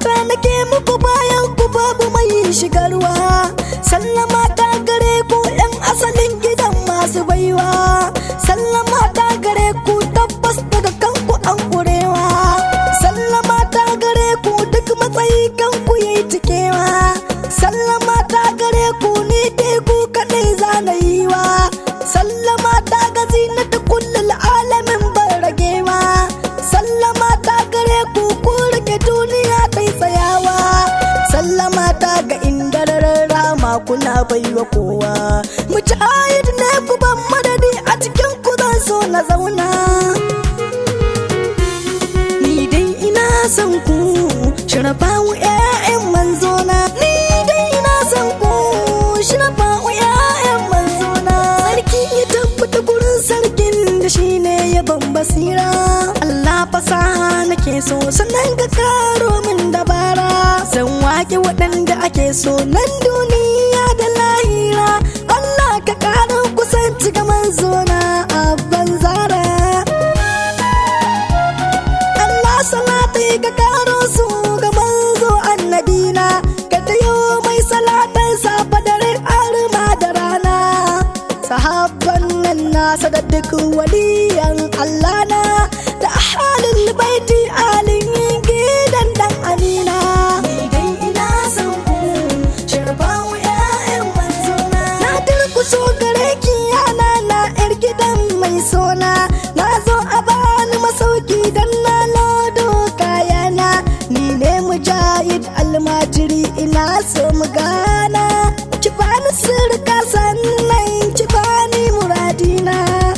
ta nake muku bayan ku babu mai shigarwa sallama ta gare ku yan asalin gidan masu baiwa sallama ta gare ku tabbas daga kanku an kurewa sallama ta gare ku duk matsayi kanku yayi cikewa sallama ta gare ku ni dai ku kadai zanayiwa sallama ta ga zinata kullul alamin ban ragewa sallama ta gare ku ku rike duniya tai tsayawa sallama ta ga indararar rama kuna baiwa kowa mujahid ne ku ban madadi a cikin ku zan so na zauna ni dai ina son ku shirafawu ƴaƴan manzona ni dai ina son ku shirafawu ƴaƴan manzona sarki ya tabbata gurin sarkin da shine ya ban basira Allah fasaha nake so sannan ka karo min dabara zan wake waɗanda ake so nan duniya da lahira Allah ka karo kusanci ga manzona a banzara Allah salatai ka karo su ga manzo annabina ka tayo mai salatan safa dare arma da rana sahabban nan nasa da duk waliyan Allah na da ahalin baiti alin gidan dan amina ni dai ina son ku sharbawu ƴaƴan manzona na durkuso gare ki yana na yar gidan mai sona na zo a bani masauki dan na lodo kayana ni ne mujahid almajiri ina so mu gana ki bani sirka sannan ki bani muradina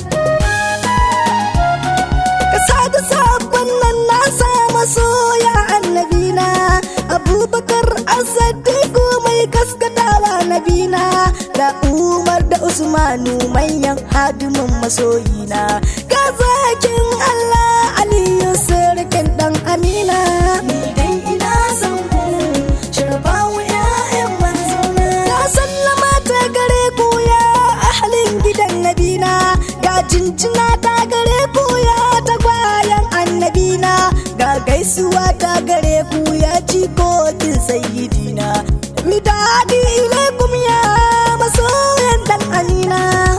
kasa da sabon nan na samu soya annabina abubakar asadiku mai kaskatawa nabina da umar da usmanu manyan hadimin masoyina ga zakin allah aliyu sirkin dan amina ni dai ina son ku shirbawu ƴaƴan manzona na sallama ta gare ku ya ahalin gidan nabina ga jinjina ta gare ku ya tagwayen annabina ga gaisuwa ta gare ku ya jikokin sayidina midadi ilaikum ya masoyan dan amina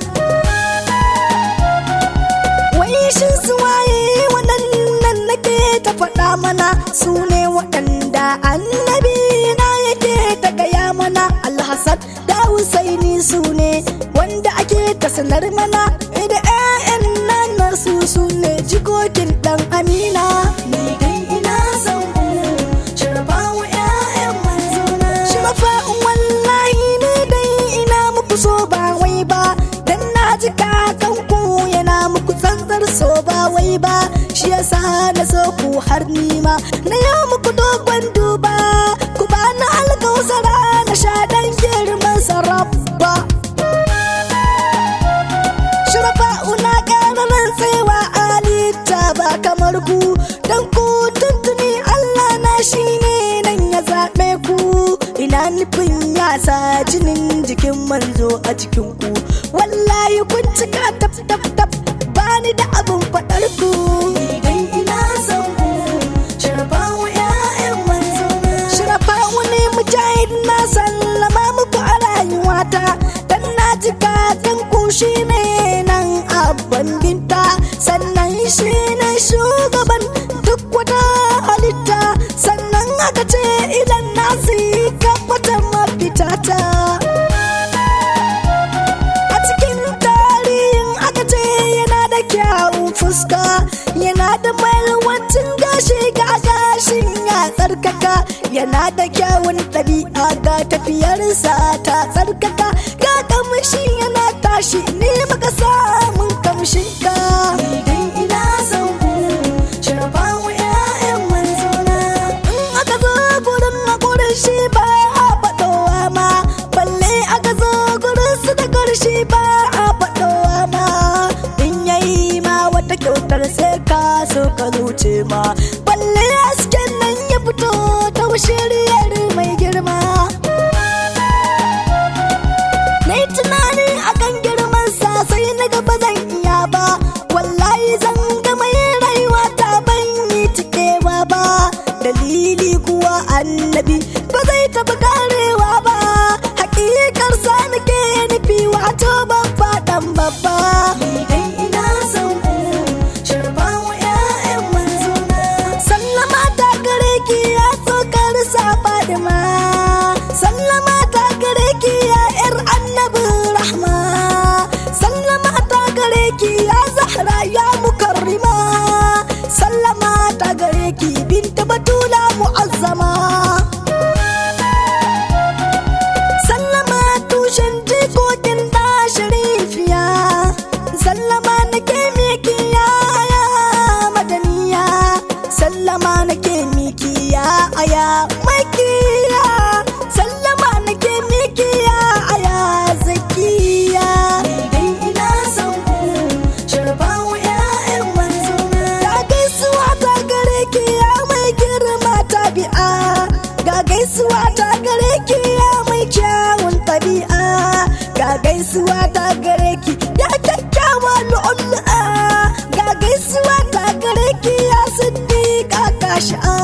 wai shin su waye waɗannan nake ta faɗa mana su ne waɗanda annabi na yake ta gaya mana alhassan da husaini su ne wanda ake ta sanar mana da 'ya'yan nan su su ne jikokin ɗan amina ni dai ina son ku shirbawu 'ya'yan manzona shirfa'un wallahi ni dai ina muku so ba wai ba dan na ji kakanku yana muku tsantsar so ba wai ba shi yasa na so ku har nima na yau muku dogon duba ku ba na alkausara na sha dan girman sarrafa shirafa una ƙararin tsewa alita ba kamar ku dan ku tuntuni Allah na shi ne nan ya zaɓe ku ina nufin ya sa jinin jikin manzo a cikin ku wallahi kun cika tap tap tap bani da abin faɗar ku idan ina son ku shirafawu ƴaƴan manzo shirafawu ne mujahid na sallama muku a rayuwata dan na ji kakan ku shi ne nan abban binta sannan shi ne shugaban duk wata halitta sannan aka ce idan na yi kabbata mafitata a cikin tarihin aka ce yana da kyawun fuska yana da mailwancin gashi ga gashin ya tsarkaka yana da kyawun ɗabi'a ga tafiyarsa ta tsarkaka ga kamshi yana tashi ne maka samun kamshin ka idan ina son ku shirbawu ƴaƴan manzona in aka zo gurin na gurin shi ba a faɗowa ma balle aka zo gurin su da ƙarshe ba a faɗowa ma in yayi ma wata kyautar sai ka so ka zuce ma balle hasken nan ya fito ta shiriyar mai girma na yi tunani akan girman sa sai na gaba zan fili kuwa annabi ba zai taɓa karewa ba hakikar sa nake nufi wato ban faɗan babba ina son ku sharba wa ƴaƴan manzona sallama ta gare ki ya tsokar sa fadima sallama ta gare ki ya ƴar annabi rahma sallama ta gare ki ya zahra ya mukarrima sallama ta gare ki binta batula mu'azzama sallama tushen jikokin da sharifiya sallama nake miki ya aya madaniya sallama nake miki ya aya makiya sallama nake miki ya aya zakiya dai ina son ku sharba wa ƴaƴan manzona ga gaisuwa ta gare ki ya mai girma tabi'a ga gaisuwa ta gare ki ya mai kyawun tabi'a ga gaisuwa ta gare ki ya kyakkyawa lu'ulu'a ga gaisuwa ta gare ki ya siddiqa kashi'a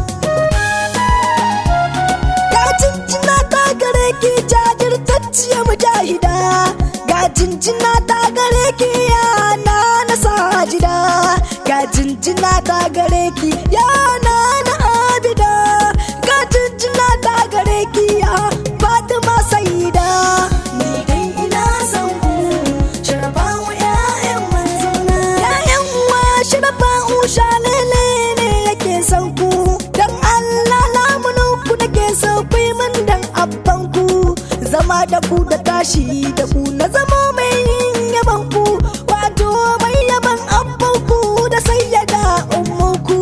ga jinjina ta gare ki jajirtacciya mujahida ga jinjina ta gare ki ya na na sajida ga jinjina ta gare ki ya na na abida ga jinjina ta gare ki ya fatima saida ni dai ina son ku sharba wa ƴaƴan manzona ƴaƴan uwa sharba usha lele ne yake son ku dan Allah lamunin ku nake so ku yi min dan abban ku zama da ku da tashi da ku na zama mai yin yaban ku wato mai yaban abban ku da sayyada ummu ku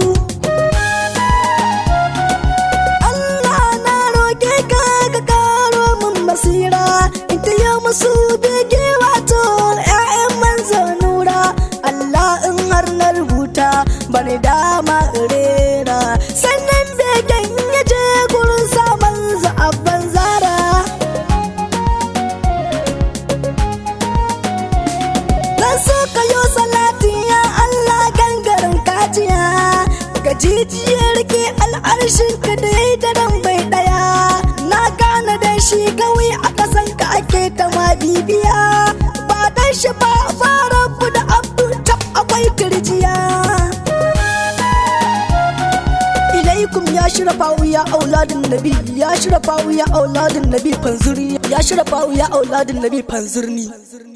Allah na roke ka ka karo min basira in ta yi musu bege wato ƴaƴan manzo nura Allah in har na rubuta bani dama in rera sannan begen ya je gurin sa manzo abban zara Zan so ka yo salati ya Allah gangaren kajiya Ga jijiyar ke al'arshin ka da ya daren bai daya Na gane da shi kawai a kasan ka ake ta ma bibiya Ba dan shi ba fara da abu tab akwai turjiya ilaikum ya shirafa ya auladin nabi ya shirafa ya auladin nabi fanzurni ya shirafa ya auladin nabi fanzurni